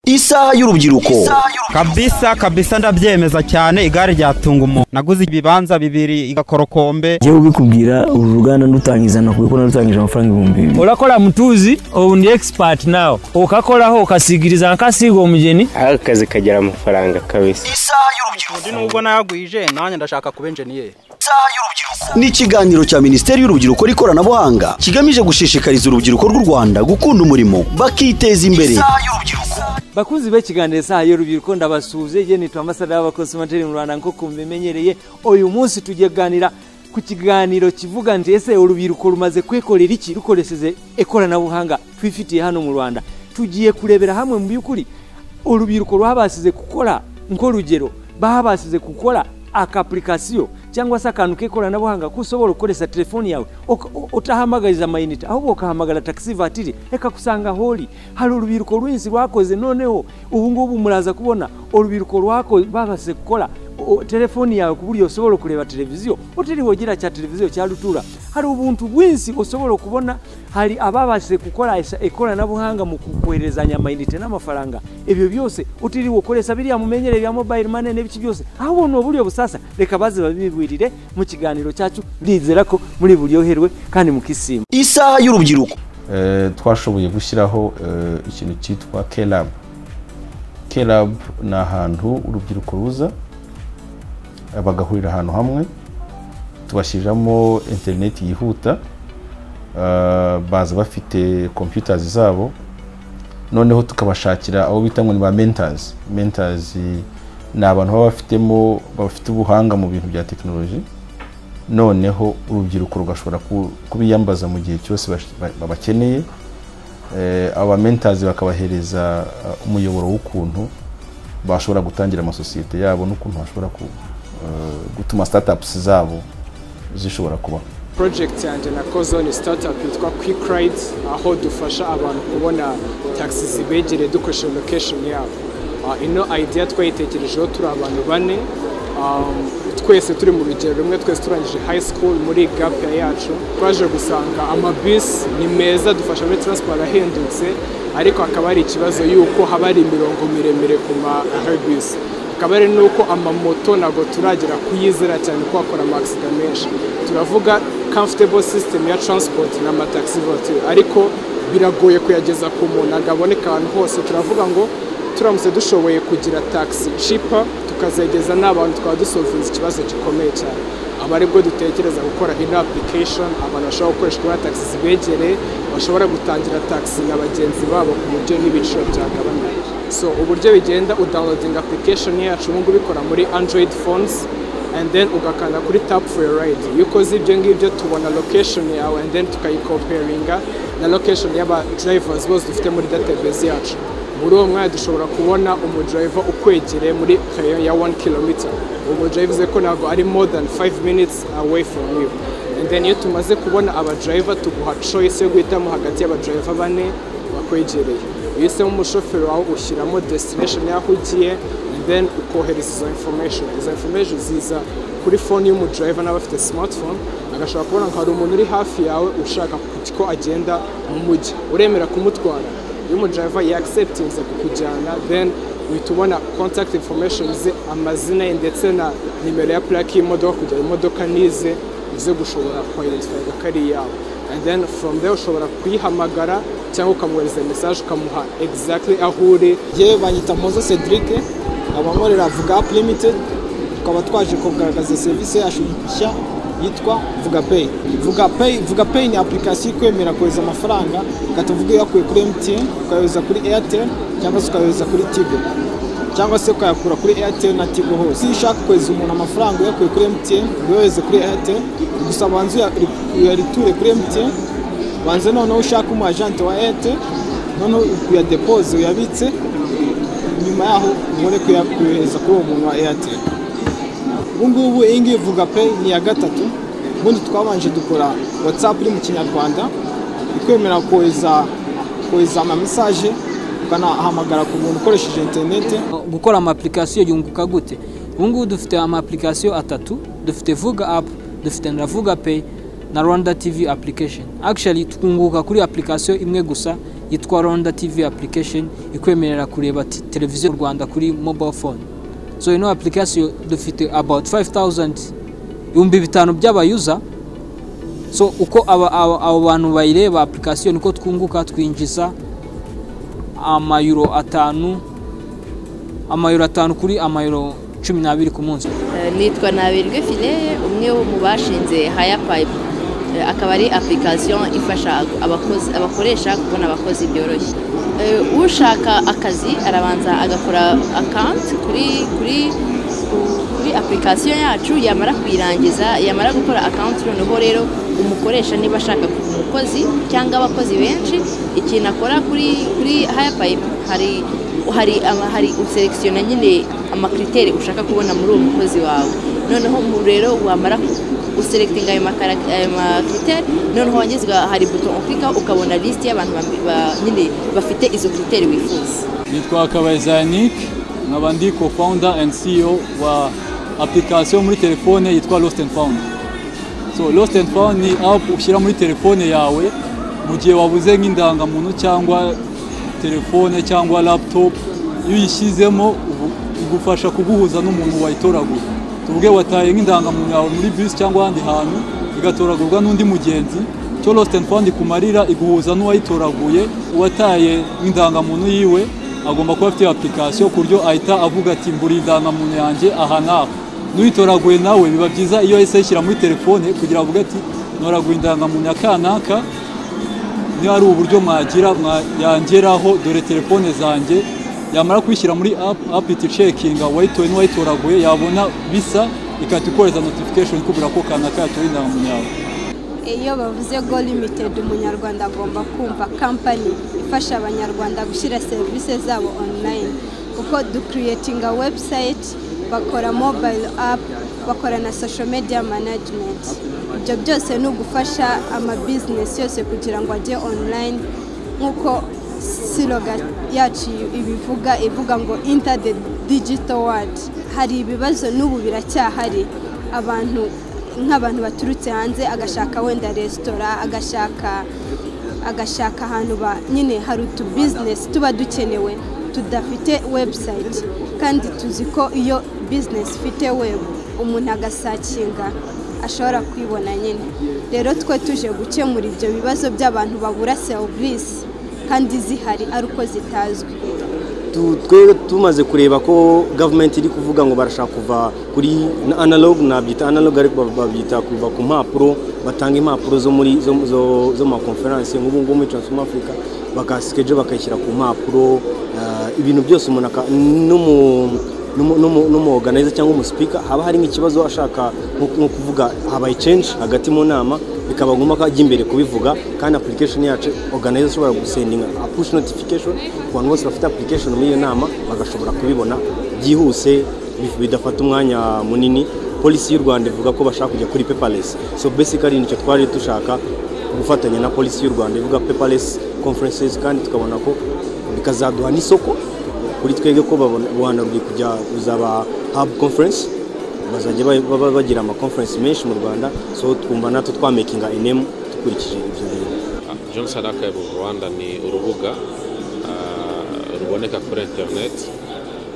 isaha y'urubyiruko kabisa kabisa ndabyemeza cyane igare ryatunga umuntu naguze ibibanza bibiri igakorokombe njyewe ubikubwira uru ruganda ndutangizana kuko narutangije amafaranga ibihumbi bibiri urakora mutuzi ubu ndi expert nawe ukakoraho ukasigiriza nkasiga umugeni aho akazi kagira amafaranga kabisa isaha y'urubyiruko nubwo nagwije nanjye ndashaka kuba enjeniyeri isaha y'urubyiruko ni ikiganiro cya minisiteri y'urubyiruko n'ikoranabuhanga kigamije gushishikariza urubyiruko rw'u rwanda gukunda umurimo bakiteza imbere isaha y'urubyiruko bakunzi b'ikiganiro isaha y'urubyiruko ndabasuhuje ye nitwa amasadara w'abakonsumateri mu rwanda nk'uko mubimenyereye uyu munsi tugiye kuganira ku kiganiro kivuga nti ese urubyiruko rumaze kwikorera iki rukoresheje ikoranabuhanga twifitiye hano mu rwanda tugiye kurebera hamwe mu by'ukuri urubyiruko rwabashije gukora nk'urugero babashije gukora akapurikasiyo cyangwa se akantu k'ikoranabuhanga ko ushobora gukoresha telefoni yawe uka- u- utahamagariza amayinite ahubwo ukahamagara taxi vatiri reka kusanga holi hari urubyiruko rwinshi rwakoze noneho ubu ngubu muraza kubona urubyiruko rwako- babashije gukora o- telefoni yawe ku buryo ushobora kureba televiziyo utiriwe ugira cya televiziyo cya rutura hari ubuntu bwinshi ushobora kubona hari ababashije gukoresha ikoranabuhanga mu koherezanya amayinite n'amafaranga ibyo byose utiriwe ukoresha biriya mumenyereye bya mobayiro mane n'ibiki byose ahubwo ni uburyo busasa reka baze babibwirire mu kiganiro cyacu ndizera ko muri buryoherwe kandi mukisima isaha y'urubyiruko eh, twashoboye gushyiraho eh, ikintu cyitwa kelab kelab ni ahantu urubyiruko ruza eh, bagahurira ahantu hamwe tubashyiriramo interineti yihuta eh, baza bafite computers zabo noneho tukabashakira abo bita ngo ni ba mentors mentors eh, ni abantu baba bafitemo bafite ubuhanga mu bintu bya tekinoloji noneho urubyiruko rugashobora ku- kubiyambaza mu gihe cyose bash- ba- babakeneye Eh, aba mentazi bakabahereza eh, umuyoboro w'ukuntu bashobora gutangira amasosiyete yabo n'ukuntu bashobora ku- eh, gutuma startups zabo zishobora kubaho project yanjye nakoze ni startup yitwa quick ride aho dufasha abantu kubona taxi zibegereye dukoresheje location yabo Ah, ino idea twayitekerejeho turi abantu bane Um, twese turi mu rugero rumwe twese turangije high school muri gap year yacu twaje gusanga amabisi ni meza adufasha muri transport ahendutse ariko hakaba hari ikibazo y'uko haba hari imirongo miremire ku ma airbus akaba ari nuko amamoto ntabwo turagera kuyizera cyane ko bakora amakisida menshi turavuga comfortable system ya transport na taxi voiture ariko biragoye kuyageza ku muntu ntabwo aboneka ahantu hose turavuga ngo turamutse dushoboye kugira taxi cheaper tukazegeza n'abantu twaba dusovinze ikibazo gikomeye cyane aba aribwo dutekereza gukora ino application abantu bashobora gukoresha kubona taxi zibegereye bashobora gutangira taxi na bagenzi babo ku buryo n'ibiciro byagabanuka so uburyo bigenda udownloading application yacu ubu ngubu ikora muri android phones and then ugakanda kuri tap for your ride iyo ukoze ibyo ngibyo tubona location yawe and then tukayikomperinga na location y'aba drivers bose dufite muri database yacu muri uwo mwanya dushobora kubona umudrayiva ukwegereye muri kare ya 1 km uwo bivuze ko ntabwo ari more than 5 minutes away from you and then iyo tumaze kubona abadrayiva tuguha choice yo guhitamo hagati y'abadrayiva bane bakwegereye iyo uhisemo umushoferi wawe ushyiramo destination y'aho ugiye and then ukohereza izo information izo information ziza kuri phone y'umudrayiva n'abafite smartphone agashobora kubona ngo hari umuntu uri hafi yawe ushaka ko agenda mu mujyi uremera kumutwara iyo umudrayiva yakiseputinze kukujyana then uhita ubona contact information ze amazina ye ndetse na nimero ya purake y'imodoka kugira imodoka nize uze gushobora kwayidentifayinga ko ari iyawe and then from there ushobora kuyihamagara cyangwa ukamwohereza message ukamuha exactly aho uri yewe banyita mozo cedric abankorera vuga apu limited tukaba twaje kugaragaza serivisi yacu nshya yitwa vuga pay vuga pay vuga pay ni application ikwemera kohereza amafaranga ukatavuga uyakuye kuri mtn ukayohereza kuri airtel cyangwa se ukayohereza kuri tigo cyangwa se ukayakura kuri airtel na tigo hose iyo ushaka kohereza umuntu amafaranga uyakuye kuri mtn uyohereze kuri airtel gusa banza uyariture kuri mtn banze noneho ushaka umu agent wa airtel noneho uyadepoze uyabitse nyuma yaho ubone kuyohereza kuri uwo muntu wa airtel ubu ngubu iyi ngiyi vuga pe ni iya gatatu ubundi twabanje dukora watsapu iri mu kinyarwanda ikwemera kohereza kohereza amamesaje ukanahamagara ku muntu ukoresheje interineti gukora amapurikasiyo yunguka gute ubu ngubu dufite amapurikasiyo atatu dufite vuga apu dufite na vuga peyi na rwanda tivi apurikasheni akishari twunguka kuri apurikasiyo imwe gusa yitwa Rwanda TV application ikwemerera kureba ti- televiziyo mu Rwanda kuri mobile phone so ino application dufite about 5000 ibihumbi bitanu by'abayuza so uko aba- aba- abo bantu bayireba application niko twunguka twinjiza amayuro atanu amayuro atanu kuri amayuro cumi n'abiri ku munsi Eh, nitwa nabirwe file umwe mu bashinze haya pipe Eh, akaba ari application ifasha abakozi abakoresha kubona abakozi byoroshye Eh, ushaka akazi arabanza agakora account kuri kuri ku- kuri application yacu yamara kuyirangiza yamara gukora account noneho rero umukoresha niba ashaka kuba umukozi cyangwa abakozi benshi ikintu akora kuri kuri haya pipe hari hari ama- hari userekisiyona nyine amakriteri ushaka kubona muri uwo mukozi wawe noneho mu rero wamara userekitinga ayo makara- ayo makriteri noneho wagezwa hari buto uklika ukabona lisiti y'abantu ba- ba- nyine bafite izo kriteri wifuza nitwa kabayiza yanike nkaba ndi co-founder and ceo wa application muri telefone yitwa lost and found so lost and found ni app ushyira muri telefone yawe mu gihe wabuze nk'indangamuntu cyangwa telefone cyangwa laptop iyo uyishyizemo ubu- igufasha kuguhuza n'umuntu wayitoraguye tuvuge wataye nk'indangamuntu yawe muri bisi cyangwa ahandi hantu igatoragurwa n'undi mugenzi cyo lost and found kumarira iguhuza n'uwayitoraguye uwataye nk'indangamuntu yiwe agomba kuba afite application ku buryo ahita avuga ati mbura indangamuntu yanjye aha n'aha n'uyitoraguye nawe biba byiza iyo yahise ayishyira muri telefone kugira avuge ati noraguye indangamuntu ya kanaka niba ari uburyo mwagira mwa- yangeraho dore telefone zanjye yamara kwishyira muri app app iti cekinga wayitoye n'uwayitoraguye yabona bisa ikahita ikohereza notification ikubwira ko kanaka yatoye indangamuntu yawe iyo bavuze go limited umunyarwanda agomba kumva kampani ifasha abanyarwanda gushyira serivisi zabo online kuko dukiriyetinga website bakora mobile app bakora na social media management ibyo byose ni ugufasha amabizinesi yose kugira ngo ajye online nk'uko siroga yacu ibivuga ivuga ngo inter the digital world hari ibibazo n'ubu biracyahari abantu nk'abantu baturutse hanze agashaka wenda resitora agashaka agashaka ahantu ba nyine hari utubizinesi tuba dukenewe tudafite webusayiti kandi tuzi ko iyo bizinesi ifite webu umuntu agasakinga ashobora kwibona nyine rero twe tuje gukemura ibyo bibazo by'abantu babura serivisi kandi zihari ari uko zitazwi Tu- twe tumaze kureba ko gavumenti iri kuvuga ngo barashaka kuva kuri na analog nabyita analog ariko ba- babyita kuva ku mpapuro batanga impapuro zo muri zo, zo, zo mu makonferanse nk'ubu ngubu muri Transform Africa bakasikeje bakayishyira ku mpapuro ah, ibintu byose umuntu aka- n'umu n'umuorganizer cyangwa umusipika haba harimo ikibazo ashaka nko- nko kuvuga habaye change hagati mu nama bikaba ngombwa ko ajya imbere kubivuga kandi application yacu organizer ashobora gusendinga push notification ku bantu bose bafite application muri iyo nama bagashobora kubibona byihuse bif- bidafata umwanya munini polisi y'u rwanda ivuga ko bashaka kujya kuri paperless so basically nicyo twari dushaka gufatanya na polisi y'u rwanda ivuga paperless conferences kandi tukabona ko bikazaduha n'isoko kuri twebwe ko babona Rwanda ruri kujya ruzaba hub conference bazajya ba- baba bagira ama conference menshi mu Rwanda so twumva natwe twamakinga enemu dukurikije ibyo bintu Johnson Archive of Rwanda ni urubuga ah, ruboneka kuri internet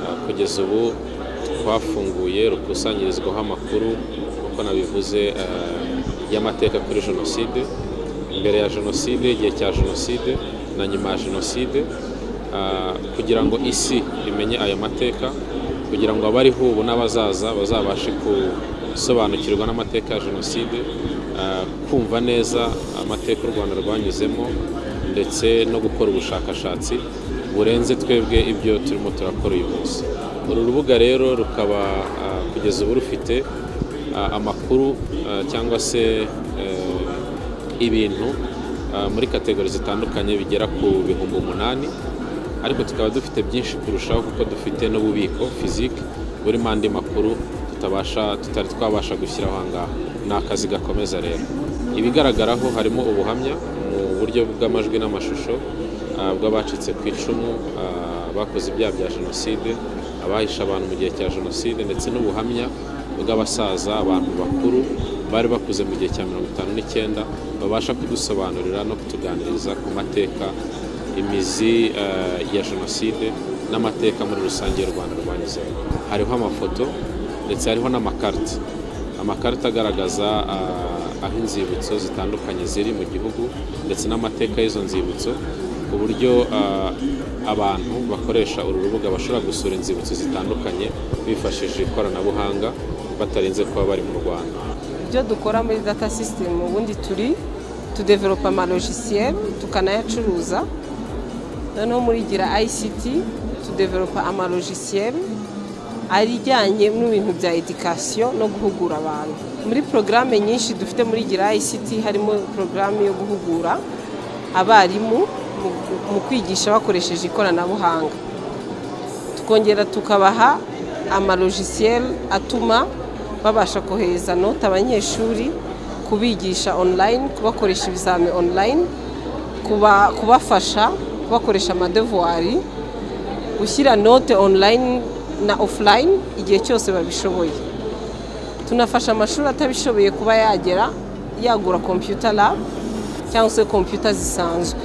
Ah, kugeza ubu twafunguye rukusanyirizwaho amakuru nk'uko nabivuze ah, y'amateka kuri jenoside mbere ya jenoside igihe cya jenoside na nyuma ya jenoside Ah, kugira ngo isi imenye ayo mateka kugira ngo abariho ubu n'abazaza bazabashe gusobanukirwa n'amateka ya jenoside ah, kumva neza amateka u rwanda rwanyuzemo ndetse no gukora ubushakashatsi burenze twebwe ibyo turimo turakora uyu munsi uru rubuga rero rukaba ah, kugeza ubu rufite ah, amakuru ah, cyangwa se eh, ibintu ah, muri kategori zitandukanye bigera ku bihumbi umunani ariko tukaba dufite byinshi kurushaho kuko dufite n'ububiko fizike burimo andi makuru tutabasha tutari twabasha gushyiraho aha ngaha ni akazi gakomeza rero ibigaragaraho harimo ubuhamya mu buryo bw'amajwi n'amashusho ah, bw'abacitse ku icumu ah, bakoze ibyaha bya jenoside abahishe abantu mu gihe cya jenoside ndetse n'ubuhamya bw'abasaza abantu bakuru bari bakuze mu gihe cya mirongo itanu n'icyenda babasha kudusobanurira no kutuganiriza ku mateka imizi eh, ya jenoside n'amateka muri rusange y'u rwanda rwanyuzemo hariho amafoto ndetse hariho n'amakarita amakarita agaragaza eh, aho inzibutso zitandukanye ziri mu gihugu ndetse n'amateka y'izo nzibutso ku buryo eh, abantu bakoresha uru rubuga bashobora gusura inzibutso zitandukanye bifashishije ikoranabuhanga batarinze kuba bari mu rwanda ibyo dukora muri data system ubundi turi tudevelopa amalogisiye tukanayacuruza noneho muri gira ICT tudevelopa amalogisiye ajyanye n'ibintu bya edikasiyo no guhugura abantu muri porogaramu nyinshi dufite muri gira ICT harimo porogaramu yo guhugura abarimu mu- mu kwigisha bakoresheje ikoranabuhanga tukongera tukabaha amalogisiye atuma babasha kohereza nota abanyeshuri kubigisha online kubakoresha ibizami online kuba, kubafasha bakoresha amadevuwari gushyira note online na offline igihe cyose babishoboye tunafasha amashuri atabishoboye kuba yagera yagura computer lab cyangwa se computer zisanzwe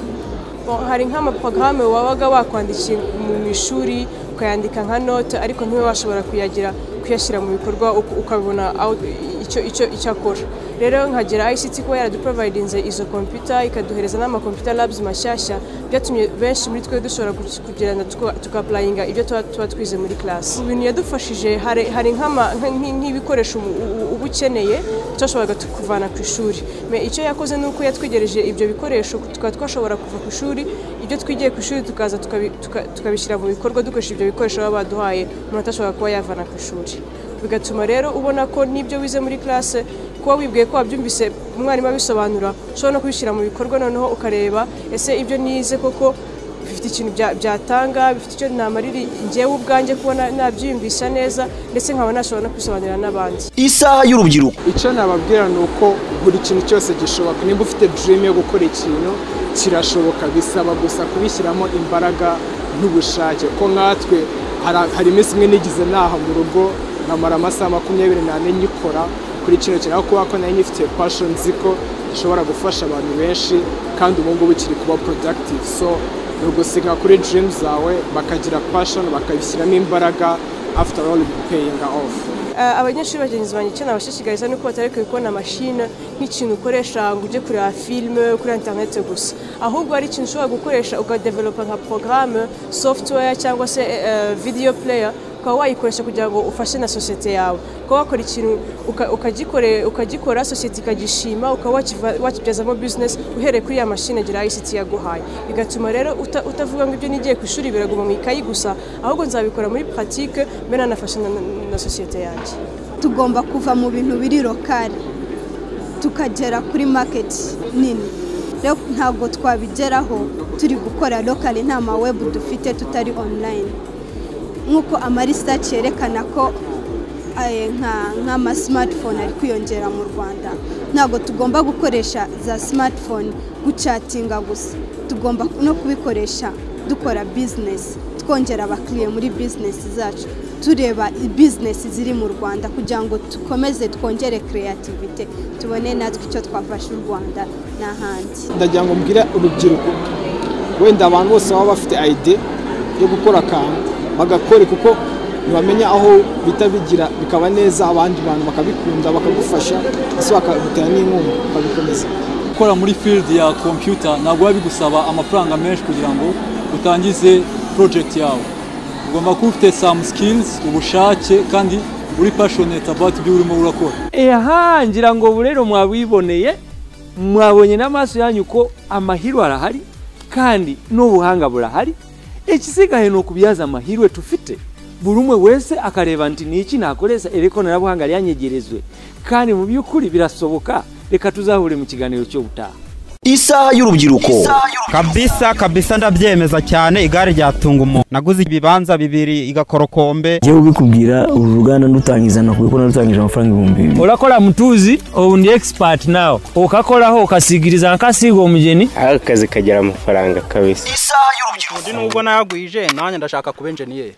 hari nk'amaporogaramu wabaga wakwandikira mu ishuri ukayandika nka note ariko ntibe washobora kuyagira kuyashyira mu bikorwa uka- ukabona aho- icyo icyo icyo akora rero nkagera ICT kuba yaraduprovidinze izo computer ikaduhereza n'amakomputa labs mashyashya byatumye benshi muri twe dushobora gu- kugirana tukapulayinga ibyo tuba tuba twize muri class mu bintu yadufashije hari hari nk'ama- nk- nk- nk'ibikoresho umu- u- uba ukeneye tutashoboraga tu- kuvana ku ishuri Me icyo yakoze ni uko yatwegereje ibyo bikoresho tukaba twashobora kuva ku ishuri ibyo twigiye ku ishuri tukaza tukabi- tuka- tukabishyira mu bikorwa dukoresha ibyo bikoresho baba baduhaye umuntu atashobora kuba yavana ku ishuri bigatuma rero ubona ko n'ibyo wize muri classe kuba wibwiye ko wabyumvise umwarimu abisobanura ushobora no kubishyira mu bikorwa noneho ukareba ese ibyo nize koko bifite ikintu bya- byatanga bifite icyo namarira njyewe ubwanjye kubona nabyiyumvisha neza ndetse nkaba nashobora no kubisobanurira n'abandi isaha y'urubyiruko icyo nababwira ni uko buri kintu cyose gishoboka niba ufite dream yo gukora ikintu kirashoboka bisaba gusa kubishyiramo imbaraga n'ubushake ko nkatwe hari- hari iminsi imwe nigize naha mu rugo nkamara amasaha makumyabiri n'ane nyikora kuri kino kintu ariko kubera ko nari nyifite passion nzi ko gishobora gufasha abantu benshi kandi ubu ngubu kiri kuba productive so ni ugusiga kuri dream zawe bakagira passion bakabishyiramo imbaraga after all paying off Ah, abanyeshuri bagenzi banjye icyo nabashishikariza ni uko batareka kubona mashine nk'ikintu ukoresha ngo ujye kureba filime kuri interineti gusa ahubwo ari ikintu ushobora gukoresha ukadevelopa nka porogaramu software cyangwa se eh, video player ukaba wayikoresha kugira ngo ufashe na sosiyete yawe ukaba wakora ikintu uka- ukagikore- ukagikora sosiyete ikagishima ukaba wakiva- wakibyazamo business uhereye kuri ya mashine gira ICT yaguhaye bigatuma rero uta- utavuga ngo ibyo nigiye ku ishuri biraguma mu ikayi gusa ahubwo nzabikora muri pratique mbe nanafasha na- na- na sosiyete yanjye tugomba kuva mu bintu biri lokali tukagera kuri maketi nini rero ntabwo twabigeraho turi gukora lokali nta mawebu dufite tutari online nk'uko amarisaci yerekana ko eh, nka- nk'ama smartphone ari kwiyongera mu rwanda ntabwo tugomba gukoresha za smartphone gucatinga gusa tugomba no kubikoresha dukora bizinesi twongera abakiriya muri bizinesi zacu tureba bizinesi ziri mu rwanda kugira ngo dukomeze twongere kreativite tubone natwe icyo twafasha u rwanda n'ahandi ndagira ngo mbwire urubyiruko wenda abantu bose baba bafite ide yo gukora akantu bagakore kuko ntibamenya aho bita bigira bikaba neza abandi bantu bakabikunda bakagufasha ese bakagutera n'inkunga ukabikomeza gukora muri field ya computer ntabwo biba bigusaba amafaranga menshi kugira ngo utangize project yawe ugomba kuba ufite some skills ubushake kandi uri passionate about ibyo urimo urakora eha ngira ngo burero mwabiboneye mwabonye n'amaso yanyu ko amahirwe arahari kandi n'ubuhanga burahari ikisigaye ni ukubyaza amahirwe tufite buri umwe wese akareba nti ni iki nakoresha iri koranabuhanga ryanyegerezwe kandi mu by'ukuri birasoboka reka tuzahure mu kiganiro cyo gutaha isaha y'urubyiruko kabisa kabisa ndabyemeza cyane igare ryatunga umuntu naguze ibibanza bibiri igakorokombe njyewe ubikubwira uru ruganda ndutangiza nakubikora ndutangiza amafaranga ibihumbi bibiri urakora mutuzi ubu ndi expert nawe ukakoraho ukasigiriza nkakasiga umugeni akazi kagira amafaranga kabisa undi nubwo nayagwije nanjye ndashaka kuba enjeniyeri